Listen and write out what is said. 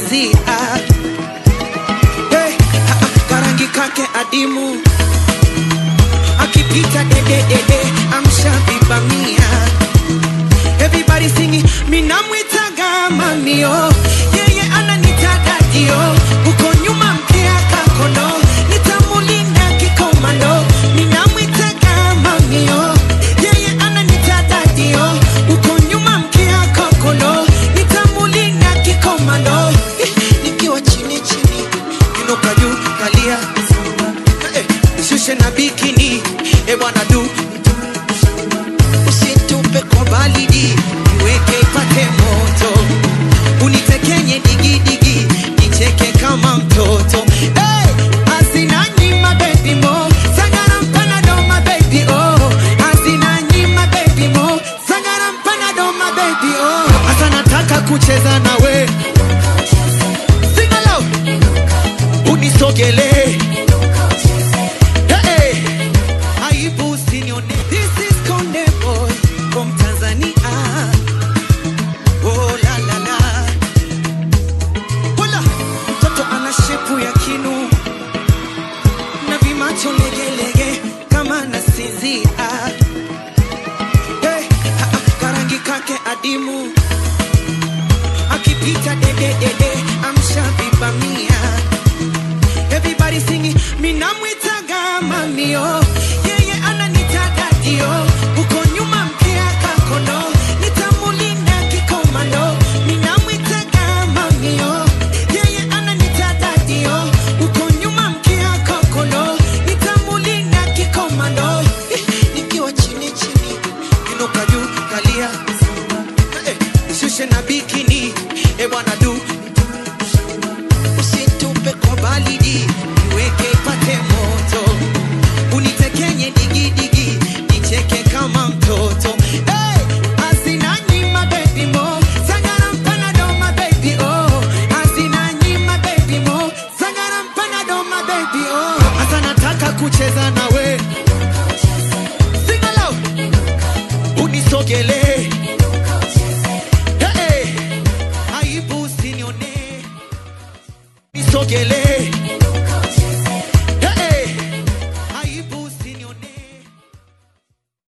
nasinzia hey, ha, ha, karangi kake adimu akipita dededede amshavivamia everybody singing minamwitaga mamio yeye ananitaga dio uko nyuma mkia kakono nitamulinda kikomando minamwitaga mamio yeye ananitaga dio uko nyuma mkia kakono nitamulinda kikomando Eh, nikiwa chini chini inuka juu kalia Eh, shushe na bikini e bwana du usitupe kwa balidi iweke ipate moto unitekenye digidigi nicheke kama mtoto hey, asina nyima baby mo sangara mpana doma baby oh asina nyima baby mo sangara mpana doma baby oh hata nataka kucheza nawe sing along unisogelee Hey, aibu usinione. This is Konde Boy from Tanzania. Oh, la, la, la. Hola, mtoto ana shepu ya kinu na vimacho legelege kama nasinzia. Hey, ha, ha, karangi kake adimu akipita dededede amshavivamia Everybody singing, minamwitaga mamio, yeye ananitaga dio, uko nyuma mkia kakono, nitamulinda kikomando. Minamwitaga mamio, yeye ananitaga dio, uko nyuma mkia kakono, nitamulinda kikomando. Eh, Nikiwa chini chini, inuka juu kalia, eh, shushe na bikini, e bwana du usitupe kwa balidi iweke ipate moto unitekenye digidigi nicheke kama mtoto hey, asina nyima baby mo sangara mpana doma baby oh asina nyima baby mo sangara mpana doma baby oh hasa nataka kucheza nawe sing along unisogelee